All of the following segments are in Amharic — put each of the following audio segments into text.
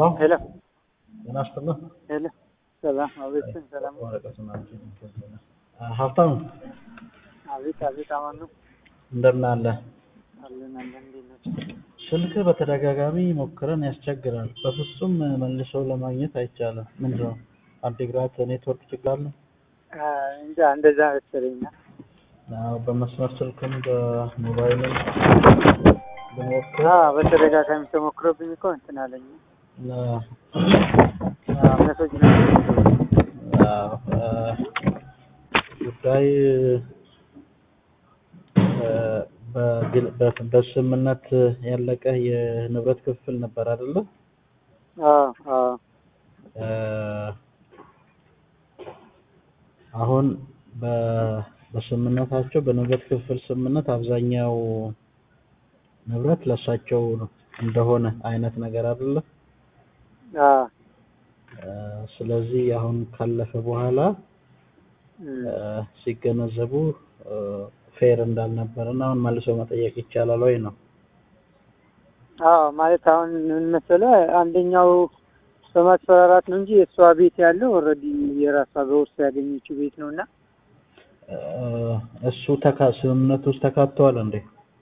ሄሎ ጤና ይስጥልኝ። ሄሎ ሰላም አቤት ሰላም ወረቀቱን አምጪ። ሀብታሙ አቤት አቤት አማን ነው እንደምን አለ? አለን አለን እንዴት ናቸው ስልክ በተደጋጋሚ ሞክረን ያስቸግራል። በፍጹም መልሶ ለማግኘት አይቻልም። ምንድን ነው አዲግራት ኔትወርክ ችግር አለ? እንጃ እንደዛ መሰለኝ አዎ፣ በመስመር ስልክም በሞባይልም ብንሞክር አዎ በተደጋጋሚ ተሞክሮብኝ እኮ እንትን አለኝ አ- መሰጅ ነው አዎ፣ አ፣ ጉዳይ አ፣ በግል- በ- በስምምነት ያለቀ የንብረት ክፍል ነበር አይደለ? አዎ አዎ አ፣ አሁን በ- በስምምነታቸው በንብረት ክፍል ስምምነት አብዛኛው ንብረት ለእሳቸው እንደሆነ አይነት ነገር አይደለ? አዎ አ፣ ስለዚህ አሁን ካለፈ በኋላ እም፣ አ፣ ሲገነዘቡ ፌር እንዳልነበረ እና አሁን መልሶ መጠየቅ ይቻላል ወይ ነው? አዎ ማለት አሁን ምን መሰለህ አንደኛው በማስፈራራት ነው እንጂ የእሷ ቤት ያለው ኦልሬዲ የራሷ በውርስ ያገኘችው ቤት ነው እና አ፣ እሱ ተካ ስምምነት ውስጥ ተካተዋል እንዴ?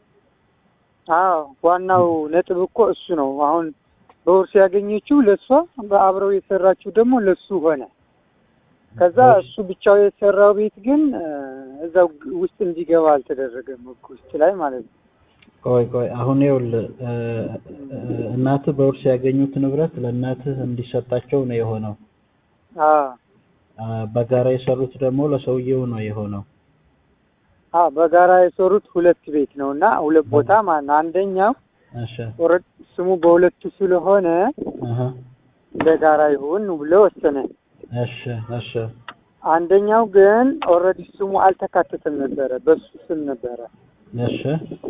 አዎ ዋናው ነጥብ እኮ እሱ ነው። አሁን በውርስ ያገኘችው ለእሷ በአብረው የሰራችው ደግሞ ለሱ ሆነ። ከዛ እሱ ብቻው የሰራው ቤት ግን እ፣ እዛው ውስጥ እንዲገባ አልተደረገም ሕግ ውስጥ ላይ ማለት ነው። ቆይ ቆይ አሁን ይኸውልህ እ፣ እ፣ እናትህ በውርስ ያገኙት ንብረት ለእናትህ እንዲሰጣቸው ነው የሆነው። አዎ አ፣ በጋራ የሰሩት ደግሞ ለሰውየው ነው የሆነው። አዎ በጋራ የሰሩት ሁለት ቤት ነው እና ሁለት ቦታ ማለት ነው። አንደኛው እሺ ኦልሬዲ ስሙ በሁለቱ ስለሆነ አሀ በጋራ ይሁን ብሎ ወሰነ። እሺ እሺ አንደኛው ግን ኦልሬዲ ስሙ አልተካተተም ነበረ፣ በሱ ስም ነበረ። እሺ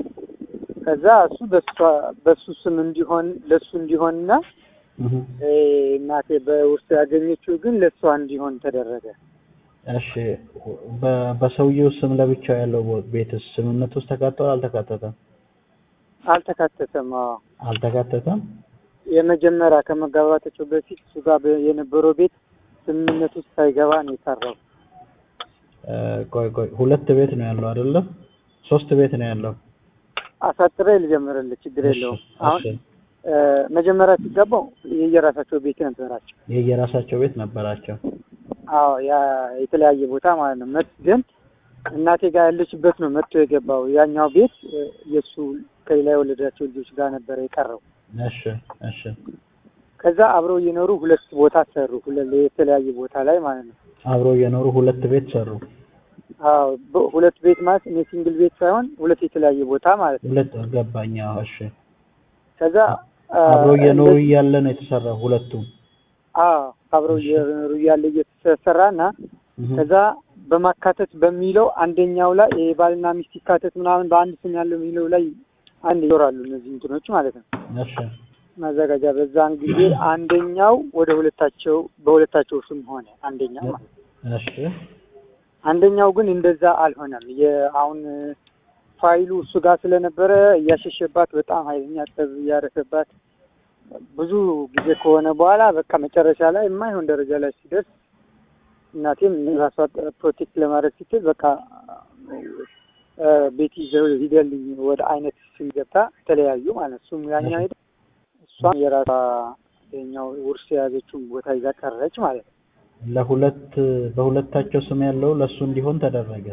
ከዛ እሱ በሷ በሱ ስም እንዲሆን ለሱ እንዲሆንና እህ እ፣ እናቴ በውርስ ያገኘችው ግን ለሷ እንዲሆን ተደረገ። እሺ በ- በሰውየው ስም ለብቻው ያለው ቦ- ቤትስ ስምምነት ውስጥ ተካተዋል አልተካተተም? አልተካተተም። አዎ አልተካተተም። የመጀመሪያ ከመጋባታቸው በፊት እሱ ጋር በ- የነበረው ቤት ስምምነት ውስጥ ሳይገባ ነው የሰራው። እ፣ ቆይ ቆይ ሁለት ቤት ነው ያለው አይደለ? ሶስት ቤት ነው ያለው። አሳጥሬ ልጀምርልህ፣ ችግር የለውም። እሺ፣ አሁን እሺ። እ፣ መጀመሪያ ሲገባው የየራሳቸው ቤት ነበራቸው። የየራሳቸው ቤት ነበራቸው። አዎ ያ የተለያየ ቦታ ማለት ነው። መት ግን እናቴ ጋር ያለችበት ነው መጥቶ የገባው። ያኛው ቤት እ፣ የእሱ ከሌላ የወለዳቸው ልጆች ጋር ነበረ የቀረው። እሺ እሺ ከዛ አብረው እየኖሩ ሁለት ቦታ ሰሩ፣ ሁለት የተለያየ ቦታ ላይ ማለት ነው። አብረው እየኖሩ ሁለት ቤት ሰሩ። አዎ በ- ሁለት ቤት ማለት እኔ ሲንግል ቤት ሳይሆን ሁለት የተለያየ ቦታ ማለት ነው። ሁለት ገባኝ። አዎ፣ እሺ ከዛ አ፣ አብረው እየኖሩ እንደ- እያለ ነው የተሰራው ሁለቱም። አዎ አብረው እሺ። እየኖሩ እያለ እየተሰራና እህ ከዛ በማካተት በሚለው አንደኛው ላይ የባልና ሚስት ይካተት ምናምን በአንድ ስም ያለው የሚለው ላይ አንድ ይኖራሉ እነዚህ እንትኖች ማለት ነው እሺ ማዘጋጃ። በዛን ጊዜ አንደኛው ወደ ሁለታቸው በሁለታቸው ስም ሆነ አንደኛው ማለት ነው። እሺ አንደኛው ግን እንደዛ አልሆነም። የአሁን ፋይሉ እሱ ጋር ስለነበረ እያሸሸባት በጣም ኃይለኛ ጠብ እያረሰባት ብዙ ጊዜ ከሆነ በኋላ በቃ መጨረሻ ላይ የማይሆን ደረጃ ላይ ሲደርስ እናቴም ራሷ ፕሮቴክት ለማድረግ ስትል በቃ እ፣ ቤት ይዘው ሂደልኝ ወደ አይነት ስም ገብታ ተለያዩ ማለት ነው። እሱም ያኛው ሄደ፣ እሷም የራሷ የኛው ውርስ የያዘችውን ቦታ ይዛ ቀረች ማለት ነው። ለሁለት በሁለታቸው ስም ያለው ለሱ እንዲሆን ተደረገ።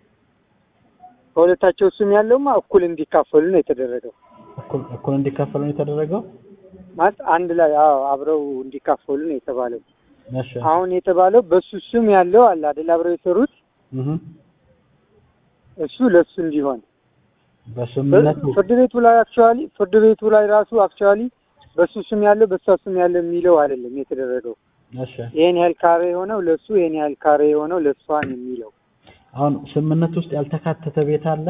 በሁለታቸው ስም ያለውማ እኩል እንዲካፈሉ ነው የተደረገው። እኩል እኩል እንዲካፈሉ ነው የተደረገው። ማለት አንድ ላይ አዎ አብረው እንዲካፈሉ ነው የተባለው። እሺ አሁን የተባለው በሱ ስም ያለው አለ አይደል አብረው የሰሩት እህ እሱ ለሱ እንዲሆን በስምምነቱ ፍርድ ቤቱ ላይ አክቹዋሊ ፍርድ ቤቱ ላይ ራሱ አክቹዋሊ በሱ ስም ያለው በሷ ስም ያለው የሚለው አይደለም የተደረገው። እሺ ይሄን ያህል ካሬ የሆነው ለሱ ይሄን ያህል ካሬ የሆነው ለሷን የሚለው አሁን ስምምነት ውስጥ ያልተካተተ ቤት አለ።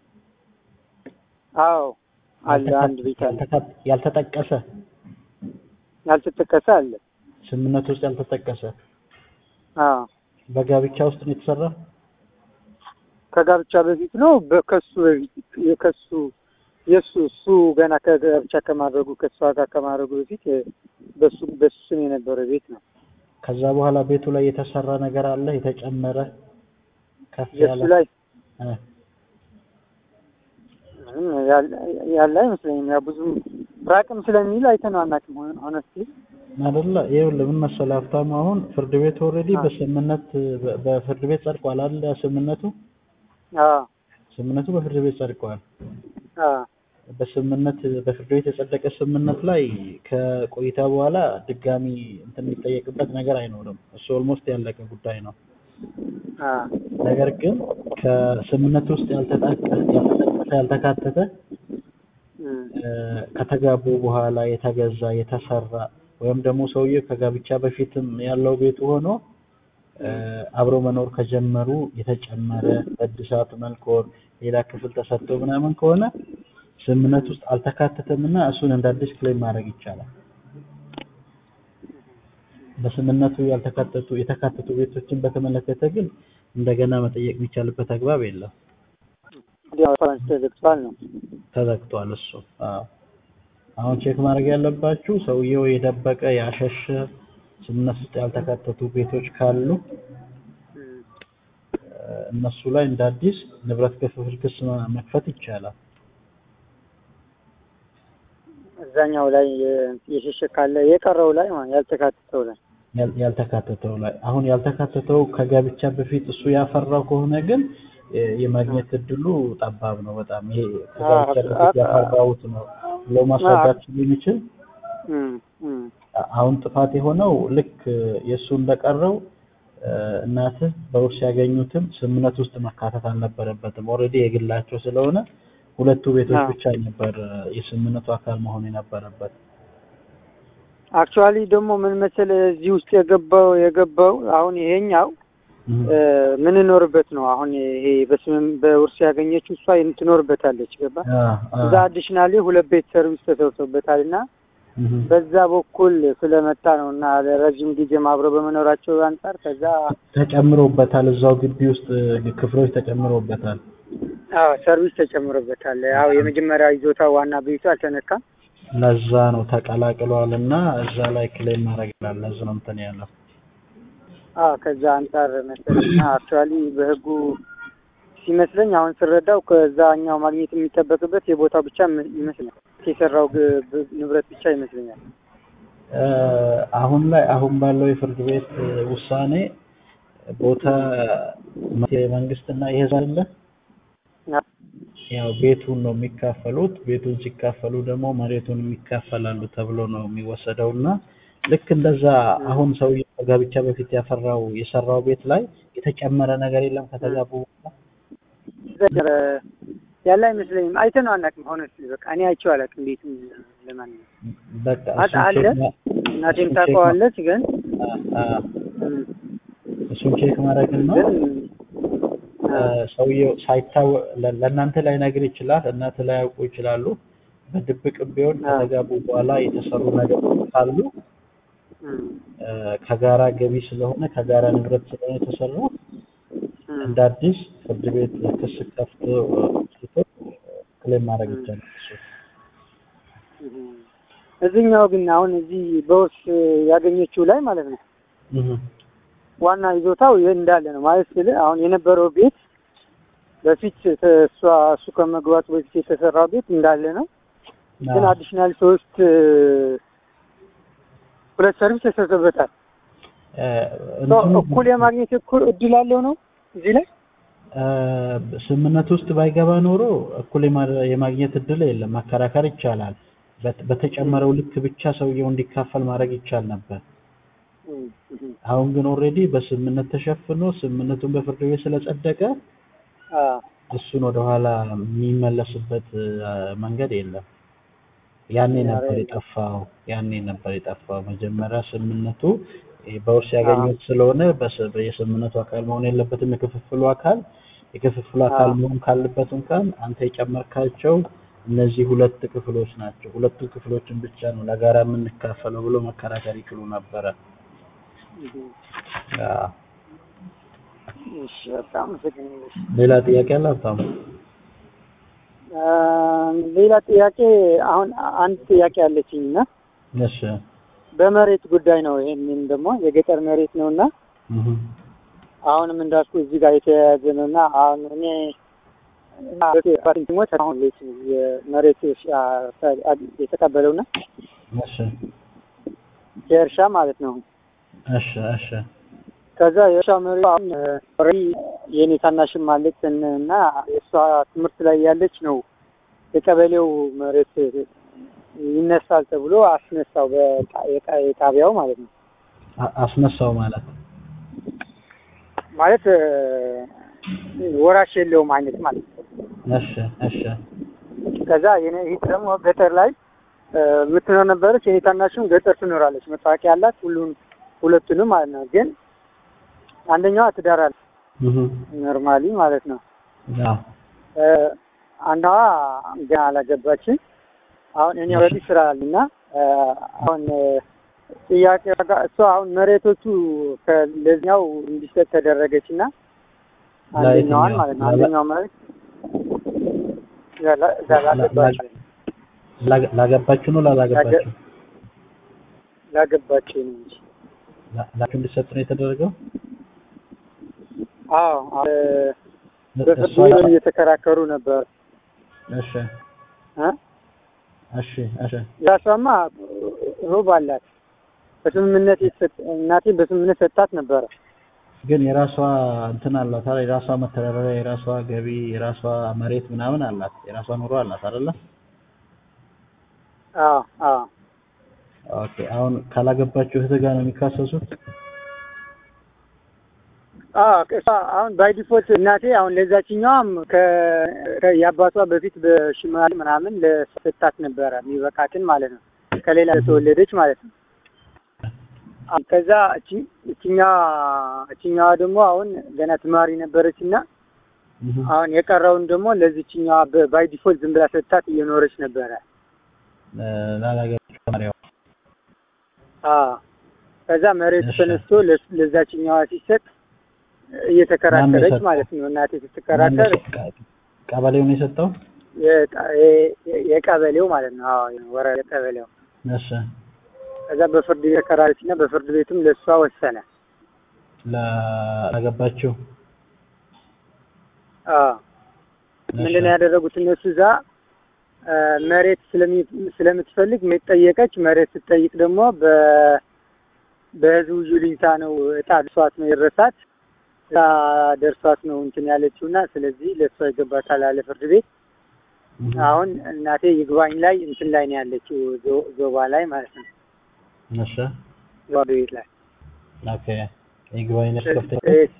አዎ አለ አንድ ቤት አለ ያልተካ- ያልተጠቀሰ ያልተጠቀሰ አለ። ስምምነት ውስጥ ያልተጠቀሰ አዎ በጋብቻ ውስጥ ነው የተሰራ። ከጋብቻ በፊት ነው በከሱ በፊት የከሱ የእሱ እሱ ገና ከጋብቻ ከማድረጉ ከእሷ ጋር ከማድረጉ በፊት በሱ በሱ ስም የነበረ ቤት ነው። ከዛ በኋላ ቤቱ ላይ የተሰራ ነገር አለ የተጨመረ ከፍ የእሱ ያለ ላይ እ ምንም ያለ- ያለ አይመስለኝም። ያው ብዙም ራቅም ስለሚል አይተነው አናውቅም። ሆነ ሆነስቲ አይደለ ይኸውልህ ምን መሰለህ ሀብታሙ አሁን ፍርድ ቤት ኦልሬዲ አ። በስምምነት በ- በፍርድ ቤት ጸድቋል አይደል ስምምነቱ አዎ ስምምነቱ በፍርድ ቤት ጸድቋል አዎ በስምምነት በፍርድ ቤት የጸደቀ ስምምነት ላይ ከቆይታ በኋላ ድጋሚ እንትን የሚጠየቅበት ነገር አይኖርም እሱ ኦልሞስት ያለቀ ጉዳይ ነው አዎ ነገር ግን ከስምምነት ውስጥ ያልተጣቀ ያልተጠቀሰ ያልተካተተ እም፣ እ፣ ከተጋቡ በኋላ የተገዛ የተሰራ ወይም ደግሞ ሰውዬው ከጋብቻ በፊትም ያለው ቤቱ ሆኖ እ፣ አብሮ መኖር ከጀመሩ የተጨመረ በእድሳት መልክ ወር ሌላ ክፍል ተሰጥቶ ምናምን ከሆነ ስምምነት ውስጥ አልተካተተም እና እሱን እንደ አዲስ ክሌም ማድረግ ይቻላል። በስምምነቱ ያልተካተቱ የተካተቱ ቤቶችን በተመለከተ ግን እንደገና መጠየቅ የሚቻልበት አግባብ የለም። ወዲያው ፈረንስ ተዘግቷል ነው። ተዘግቷል እሱ። አዎ። አሁን ቼክ ማድረግ ያለባችሁ ሰውየው የደበቀ ያሸሸ ስምምነት ውስጥ ያልተካተቱ ቤቶች ካሉ እም፣ እ፣ እነሱ ላይ እንደ አዲስ ንብረት ክፍፍል ክስ መ- መክፈት ይቻላል። እዛኛው ላይ የ- የሸሸ ካለ የቀረው ላይ ማለት ያልተካተተው ላይ ያል- ያልተካተተው ላይ አሁን ያልተካተተው ከጋብቻ በፊት እሱ ያፈራው ከሆነ ግን የ- የማግኘት እድሉ ጠባብ ነው በጣም። ይሄ ከጋብቻ አዎ፣ በፊት አዎ። ያፈራሁት ነው ብሎ ማስረዳት ስለሚችል እም፣ እም፣ አሁን ጥፋት የሆነው ልክ የእሱ እንደቀረው እ፣ እናትህ በውርስ ያገኙትም ስምምነት ውስጥ መካተት አልነበረበትም። ኦልሬዲ የግላቸው ስለሆነ ሁለቱ ቤቶች አዎ። ብቻ ነበር እ፣ የስምምነቱ አካል መሆን የነበረበት። አክቹዋሊ ደግሞ ምን መሰለህ እዚህ ውስጥ የገባው የገባው አሁን ይሄኛው እም፣ እ፣ ምንኖርበት ነው። አሁን ይሄ በስምም በውርስ ያገኘችው እሷ ትኖርበታለች። ገባ አ፣ አ፣ እዛ አዲሽናሊ ሁለት ቤት ሰርቪስ ተሰርቶበታል እና እም፣ በዛ በኩል ስለመጣ ነው እና ለረጅም ጊዜም አብረው በመኖራቸው አንጻር ከዛ ተጨምሮበታል። እዛው ግቢ ውስጥ እ፣ ክፍሎች ተጨምሮበታል። አዎ ሰርቪስ ተጨምሮበታል። አዎ የመጀመሪያ ይዞታ ዋና ቤቱ አልተነካም። ለዛ ነው ተቀላቅሏል እና እዛ ላይ ክሌም ማድረግ ይላል። ለዛ ነው እንትን ያለው። አዎ ከዛ አንጻር መሰለኝ አክቹዋሊ በህጉ ሲመስለኝ አሁን ስረዳው ከዛኛው ማግኘት የሚጠበቅበት የቦታው ብቻ ም- ይመስለኛል የሰራው ግ- ብ- ንብረት ብቻ ይመስለኛል። እ፣ አሁን ላይ አሁን ባለው የፍርድ ቤት እ፣ ውሳኔ ቦታ የመንግስትና የህዝብ አለ አ- ያው ቤቱን ነው የሚካፈሉት። ቤቱን ሲካፈሉ ደግሞ መሬቱን የሚካፈላሉ ተብሎ ነው የሚወሰደው እና ልክ እንደዛ አሁን ሰውዬው ከጋብቻ በፊት ያፈራው የሰራው ቤት ላይ የተጨመረ ነገር የለም ከተጋቡ በኋላ? ዘ- ያለ አይመስለኝም። አይተነው አናውቅም። ሆነ በቃ እኔ አይቼው አላውቅም ቤቱን ለማንኛውም በቃ አለ እሱን አለ ቼክ ማ- እናቴም እሱን ቼክ ማ- ታውቀዋለች ግን አ- አ- እም፣ እሱን ቼክ ማድረግ ነው። ግን እ፣ ሰውየው ሳይታወቅ ለ- ለእናንተ ላይ ነግር ይችላል፣ እናንተ ላይ ያውቁ ይችላሉ። በድብቅም ቢሆን አዎ። ከተጋቡ በኋላ የተሰሩ ነገሮች ካሉ እም፣ እ፣ ከጋራ ገቢ ስለሆነ ከጋራ ንብረት ስለሆነ የተሰሩ እም፣ እንደ አዲስ ፍርድ ቤት ክስ ከፍቶ ስቶ ክሌም ማድረግ ይቻላል። እሱ እም። እዚህኛው ግን አሁን እዚህ በውርስ ያገኘችው ላይ ማለት ነው እህ ዋና ይዞታው ይህ እንዳለ ነው ማለት ስል አሁን የነበረው ቤት በፊት ተ- እሷ እሱ ከመግባቱ በፊት የተሰራው ቤት እንዳለ ነው። ግን አዎ። አዲሽናል ሶስት እ፣ ሁለት ሰርቪስ ተሰርቶበታል። እ፣ ሶ እንትኑ እኩል የማግኘት እኩል እድል አለው ነው እዚህ ላይ እ፣ ስምምነት ውስጥ ባይገባ ኖሮ እኩል የማ- የማግኘት እድል የለም። ማከራከር ይቻላል። በት- በተጨመረው ልክ ብቻ ሰውየው እንዲካፈል ማድረግ ይቻል ነበር። እም፣ እም። አሁን ግን ኦልሬዲ በስምምነት ተሸፍኖ ስምምነቱን በፍርድ ቤት ስለጸደቀ አ፣ እሱን ወደኋላ የሚመለስበት እ፣ መንገድ የለም። ያኔ ነበር የጠፋው። ያኔ ነበር የጠፋው። መጀመሪያ ስምምነቱ እ፣ በውርስ ያገኙት ስለሆነ በስ- የስምምነቱ አካል መሆን የለበትም። የክፍፍሉ አካል የክፍፍሉ አካል አዎ። መሆን ካለበት እንኳን አንተ የጨመርካቸው እነዚህ ሁለት ክፍሎች ናቸው። ሁለቱ ክፍሎችን ብቻ ነው ለጋራ የምንካፈለው ብሎ መከራከር ይችሉ ነበረ። እም። አዎ። እሺ በጣም አመሰግናለሁ። ሌላ ጥያቄ አለ ሀብታሙ? አ፣ ሌላ ጥያቄ አሁን አንድ ጥያቄ አለችኝ እና እሺ በመሬት ጉዳይ ነው። ይሄንን ደግሞ የገጠር መሬት ነው እና እህ አሁንም እንዳልኩ እዚህ ጋር የተያያዘ ነው እና አሁን እኔ ሞት አሁን ቤት የመሬት የተቀበለውና እሺ የእርሻ ማለት ነው። እሺ እሺ ከዛ የእርሻ መሬት አሁን ኦልሬዲ የእኔ ታናሽም አለች እና የእሷ ትምህርት ላይ ያለች ነው የቀበሌው መሬት ይነሳል ተብሎ አስነሳው በጣቢያው ማለት ነው። አ- አስነሳው ማለት ማለት ወራሽ የለውም አይነት ማለት ነው። እሺ እሺ ከዛ የኔ እህት ደግሞ ገጠር ላይ የምትኖር ነበረች። የኔ ታናሽም ገጠር ትኖራለች። መታወቂያ ያላት ሁሉን ሁለቱንም ማለት ነው። ግን አንደኛዋ ትዳር አለ እህ ኖርማሊ ማለት ነው። አዎ አንዷ ገና አላገባችም። አሁን እኔ ኦልሬዲ ስራ አለና አሁን ጥያቄ እሷ አሁን መሬቶቹ ለዚኛው እንዲሰጥ ተደረገች እና አንደኛዋን ማለት ነው አንደኛው መሬት ላገባች ላ- ላገባችሁ ነው ላላገባችሁ ላገባችው ነው እንጂ ላ- ላችሁ እንዲሰጥ ነው የተደረገው አዎ በፍርድ እሷ ቤት እየተከራከሩ ነበር እሺ እ እሺ እሺ ያሷማ ሩብ አላት በስምምነት የተሰጥ እናቴ በስምምነት ሰጣት ነበረ ግን የራሷ እንትን አላት አይደል? የራሷ መተዳደሪያ፣ የራሷ ገቢ፣ የራሷ መሬት ምናምን አላት፣ የራሷ ኑሮ አላት አይደለ? አዎ አዎ ኦኬ። አሁን ካላገባችሁ እህት ጋር ነው የሚካሰሱት? አዎ እሷ አሁን ባይ ዲፎልት እናቴ አሁን ለዛችኛዋም ከ የአባቷ በፊት በሽማል ምናምን ለሰጣት ነበረ የሚበቃትን ማለት ነው ከሌላ ተወለደች ማለት ነው። አሁን ከዛ እቺ እቺኛዋ እቺኛዋ ደግሞ አሁን ገና ትማሪ ነበረች እና እህ አሁን የቀረውን ደግሞ ለዚችኛዋ ባይ ዲፎልት ዝም ብላ ሰጣት እየኖረች ነበረ። እ፣ ላላገባችሁ ተማሪዋ አዎ ከዛ መሬቱ እሺ። ተነስቶ ለስ- ለዛችኛዋ ሲሰጥ እየተከራከረች የሰጠው? ማለት ነው። እናቴ ማነው ስትከራከር የሰጠው? ቀበሌው ነው የሰጠው? የጣ- የ- የ- የቀበሌው ማለት ነው። አዎ ወረ የቀበሌው እሺ። ከዛ በፍርድ ቤት ተከራከረች እና በፍርድ ቤቱም ለእሷ ወሰነ። ላላገባችሁ አዎ ምንድን ነው ያደረጉት እነሱ እዛ እ፣ መሬት ስለሚ- ስለምትፈልግ መሬት ጠየቀች። መሬት ስትጠይቅ ደግሞ በ በህዝቡ ይሉኝታ ነው እጣ ደርሷት ነው የረሳት እጣ ደርሷት ነው እንትን ያለችው እና ስለዚህ ለእሷ ይገባታል አለ ፍርድ ቤት። እህ አሁን እናቴ ይግባኝ ላይ እንትን ላይ ነው ያለችው ዞ- ዞባ ላይ ማለት ነው እሺ። ዞባ ቤት ላይ ኦኬ። ይግባኝ ነሽ ከፍተኛ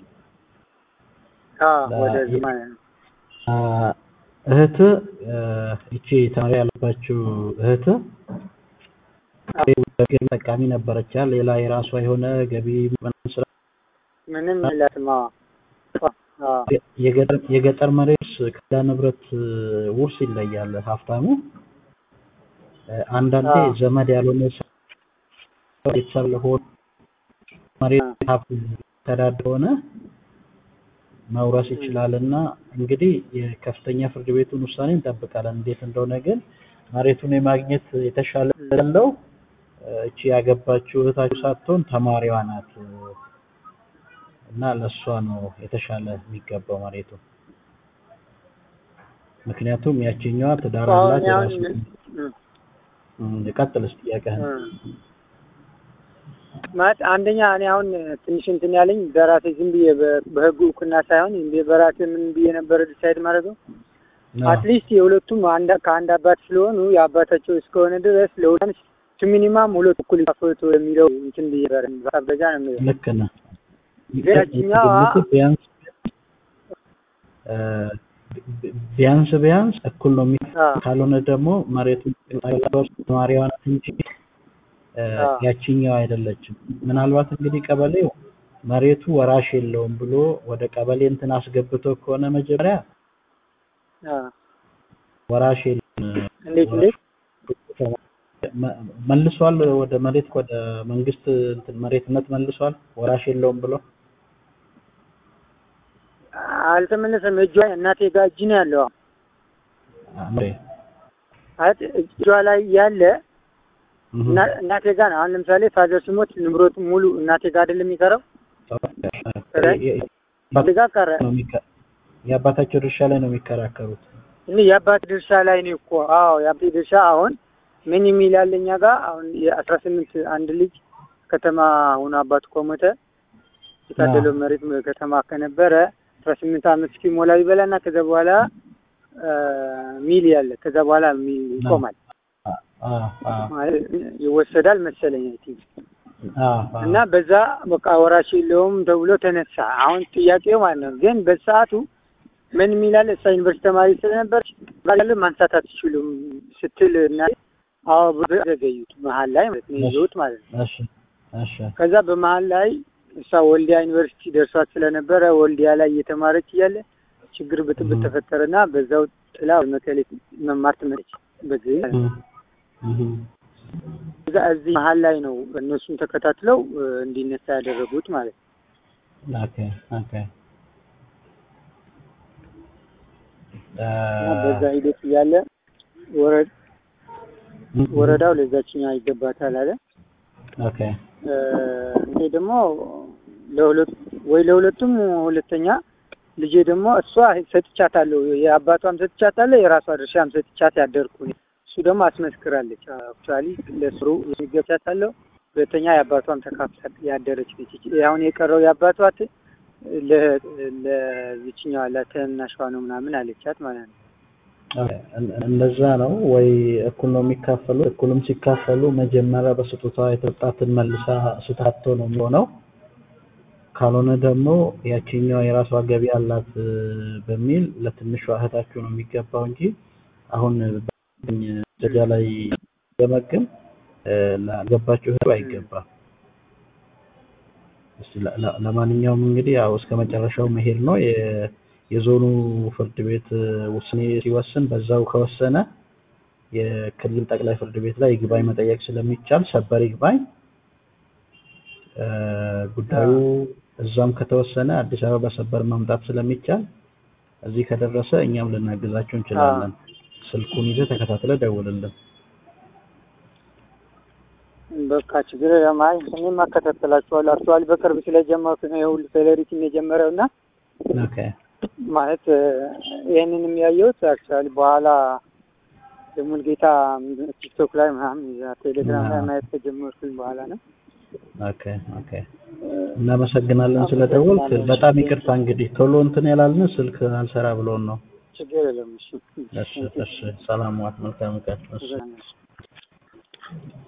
አዎ ላ- ወደዚህ ማለት ነው። አ፣ እህት እ፣ ይቺ ተማሪ ያለባችሁ እህት ገቢ ጠቃሚ ነበረች አይደል? ሌላ የራሷ የሆነ ገቢ ምናምን ስራ ምንም የላትም። አዎ አዎ የገጠር የገጠር መሬት ከሌላ ንብረት እ፣ ውርስ ይለያል። ሀብታሙ እ፣ አንዳንዴ አዎ። ዘመድ ያልሆነ ሰው ቤተሰብ ለሆነ መሬት ሀብት ተዳድር ሆነ መውረስ ይችላል እና እንግዲህ የከፍተኛ ፍርድ ቤቱን ውሳኔ እንጠብቃለን። እንዴት እንደሆነ ግን መሬቱን የማግኘት የተሻለ ያለው እ፣ እቺ ያገባችው እህታችሁ ሳትሆን ተማሪዋ ናት እ፣ እና ለእሷ ነው የተሻለ የሚገባው መሬቱ። ምክንያቱም ያቺኛዋ ትዳር አሁን አላት አሁን የራሱ እ- እ፣ ቀጥል እስኪ ጥያቄህን። እ። ማለት አንደኛ እኔ አሁን ትንሽ እንትን ያለኝ በራሴ ዝም ብዬ በ- በህጉ እውቅና ሳይሆን ዝም ብዬ በራሴ ምን ብዬ ነበረ ዲሳይድ ማድረገው አዎ። አትሊስት የሁለቱም አንድ ከአንድ አባት ስለሆኑ የአባታቸው እስከሆነ ድረስ ለሁለት ሚኒማም ሁለት እኩል ይካፈቱ የሚለው እንትን ብዬ ነበረ። በዛ ነው የሚለው ልክ ነህ። ግን ያቺኛዋ ግምቱ ቢያንስ እ፣ ቢያንስ ቢያንስ እኩል ነው የሚ አዎ ካልሆነ ደግሞ መሬቱን ተማሪዋ ናት እንጂ እ፣ አዎ። ያቺኛው አይደለችም። ምናልባት እንግዲህ ቀበሌው መሬቱ ወራሽ የለውም ብሎ ወደ ቀበሌ እንትን አስገብቶ ከሆነ መጀመሪያ አዎ ወራሽ የለም እንዴት እንዴት መ- መልሷል ወደ መሬት ወደ መንግስት እንትን መሬትነት መልሷል ወራሽ የለውም ብሎ አልተመለሰም። እጇ እናቴ ጋር እጅ ነው ያለው። አምሬ ማለት እጇ ላይ ያለ እህ፣ እና- እናቴ ጋር ነው። አሁን ለምሳሌ ፋዘር ሲሞት ንብረቱ ሙሉ እናቴ ጋር አይደለም የሚቀረው የ- የ- እናቴ ጋር ቀረ። ነው የሚከ- የአባታቸው ድርሻ ላይ ነው የሚከራከሩት። እኔ የአባት ድርሻ ላይ ነው እኮ። አዎ የአባቴ ድርሻ አሁን ምን የሚል አለ እኛ ጋር አሁን የአስራ ስምንት አንድ ልጅ ከተማ ሆኖ አባቱ ከሞተ የታደለው መሬት ከተማ ከነበረ አስራ ስምንት አመት እስኪሞላ ይበላና ከዛ በኋላ አ፣ ሚል ያለ ከዛ በኋላ ሚል ይቆማል አ- አ- አ- ማለት ይወሰዳል መሰለኝ አይ ቲንክ አ- አ- እና በዛ በቃ ወራሽ የለውም ተብሎ ተነሳ። አሁን ጥያቄው ማለት ነው ግን በሰዓቱ ምን የሚላል እሷ ዩኒቨርሲቲ ተማሪ ስለነበረች ባለ ማንሳት አትችሉም ስትል እና አዎ ብሎ ዘገዩት መሀል ላይ ማለት ነው ይዞት ማለት ነው። እሺ እሺ ከዛ በመሀል ላይ እሷ ወልዲያ ዩኒቨርሲቲ ደርሷት ስለነበረ ወልዲያ ላይ እየተማረች እያለ ችግር ብጥብጥ እህ። ተፈጠረና በዛው ጥላ መቀሌ መማር ትመለች በዚህ ማለት ነው። እህ፣ እህ። እዛ እዚህ መሀል ላይ ነው እነሱን ተከታትለው እ፣ እንዲነሳ ያደረጉት ማለት ነው። ኦኬ ኦኬ አ፣ እና በዛ ሂደት እያለ ወረ- እህ፣ ወረዳው ለዛችኛዋ ይገባታል አለ። ኦኬ እ፣ እኔ ደግሞ ለሁለት ወይ ለሁለቱም ሁለተኛ ልጄ ደግሞ እሷ ሰጥቻታለሁ፣ የአባቷም ሰጥቻታለሁ፣ የራሷ ድርሻም ሰጥቻት ያደርኩ እኔ። እሱ ደግሞ አስመስክራለች። አክቹዋሊ ለስሩ የሚገባታለሁ፣ ሁለተኛ የአባቷም ተካፍላ ያደረች ነች። አሁን የቀረው የአባቷ ት- ለ- ለዚችኛዋ ለተናሿ ነው ምናምን አለቻት ማለት ነው። ኦኬ፣ እን- እንደዛ ነው ወይ? እኩል ነው የሚካፈሉት። እኩልም ሲካፈሉ መጀመሪያ በስጦታ የተሰጣትን መልሳ ስታቶ ነው የሚሆነው። ካልሆነ ደግሞ ያቺኛዋ የራሷ ገቢ አላት እ፣ በሚል ለትንሿ እህታችሁ ነው የሚገባው እንጂ አሁን በኝ ደረጃ ላይ ገመግም ላገባችሁ እህቱ አይገባም። እስቲ ለ- ለ- ለማንኛውም እንግዲህ ያው እስከ መጨረሻው መሄድ ነው። የ- የዞኑ ፍርድ ቤት እ፣ ውሳኔ ሲወስን በዛው ከወሰነ የክልል ጠቅላይ ፍርድ ቤት ላይ ይግባኝ መጠየቅ ስለሚቻል ሰበር ይግባኝ እ፣ ጉዳዩ እዛም ከተወሰነ አዲስ አበባ ሰበር ማምጣት ስለሚቻል እዚህ ከደረሰ እኛም ልናግዛችሁ እንችላለን። ስልኩን ይዘህ ተከታትለህ ደውልልን። በቃ ችግር ለማይ እኔም አከታተላችኋለሁ። አክቹዋሊ በቅርብ ስለጀመርኩ ነው የሁሉ ሴሌሪቲ የጀመረው እና ኦኬ ማለት እ፣ ይህንንም ያየሁት አክቹዋሊ በኋላ የሙልጌታ ቲክቶክ ላይ ምናምን እዛ ቴሌግራም ላይ አዎ። ማየት ከጀመርኩኝ በኋላ ነው። ኦኬ ኦኬ። እናመሰግናለን ስለደወልክ። በጣም ይቅርታ እንግዲህ ቶሎ እንትን ያላልን ስልክ አልሰራ ብሎን ነው። ችግር የለም። እሺ እሺ እሺ። ሰላም ዋት። መልካም ቀን። እሺ ችግር የለም።